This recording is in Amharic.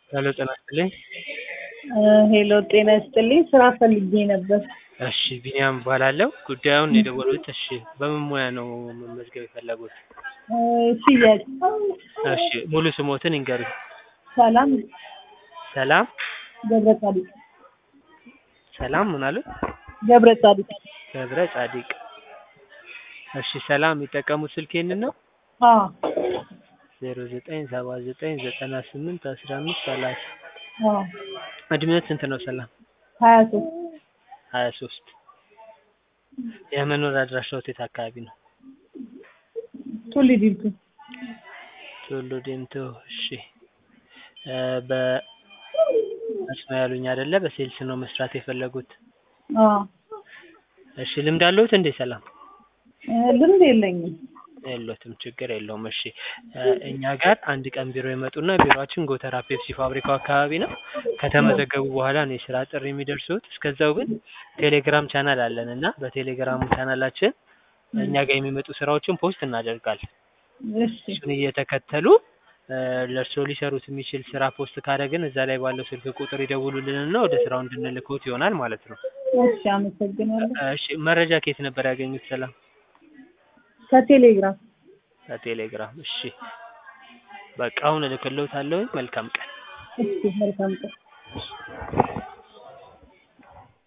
ሄሎ ጤና ይስጥልኝ። ሄሎ ጤና ይስጥልኝ። ስራ ፈልጌ ነበር። እሺ ቢኒያም እባላለሁ። ጉዳዩን የደወሉት እሺ በምን ሙያ ነው መመዝገብ የፈለጉት? እ ሽያጭ። እሺ ሙሉ ስሞትን ይንገሩኝ። ሰላም ሰላም ገብረ ጻዲቅ። ሰላም ምን አሉ? ገብረ ጻዲቅ። ገብረ ጻዲቅ። እሺ ሰላም የሚጠቀሙት ስልክ ይህንን ነው? አዎ ዜሮ ዘጠኝ ሰባ ዘጠኝ ዘጠና ስምንት አስራ አምስት ሰላሳ አዎ እድሜዎት ስንት ነው ሰላም? ሀያ ሶስት ሀያ ሶስት የመኖሪያ አድራሻዎት የት አካባቢ ነው? ቱሊ ዲምቱ። ቱሉ ዲምቱ። እሺ እ በመስኖ ያሉኝ አይደለ? በሴልስ ነው መስራት የፈለጉት? አዎ እሺ ልምድ አለዎት እንዴ ሰላም? እ ልምድ የለኝም። የሎትም ችግር የለውም። እሺ እ እኛ ጋር አንድ ቀን ቢሮ ይመጡና ቢሮአችን ጎተራ ፔፕሲ ፋብሪካው አካባቢ ነው። ከተመዘገቡ በኋላ ነው የስራ ጥሪ የሚደርሱት። እስከዛው ግን ቴሌግራም ቻናል አለን እና በቴሌግራሙ ቻናላችን እኛ ጋር የሚመጡ ስራዎችን ፖስት እናደርጋለን። እሺ እሱን እየተከተሉ እ ለእርስዎ ሊሰሩት የሚችል ስራ ፖስት ካደረግን እዛ ላይ ባለው ስልክ ቁጥር ይደውሉልንና ወደ ስራው እንድንልክዎት ይሆናል ማለት ነው። እሺ አመሰግናለሁ። እሺ መረጃ ከየት ነበር ያገኙት ሰላም? ከቴሌግራም ከቴሌግራም። እሺ በቃ አሁን እልክልዎታለሁኝ። መልካም ቀን። እሺ መልካም ቀን።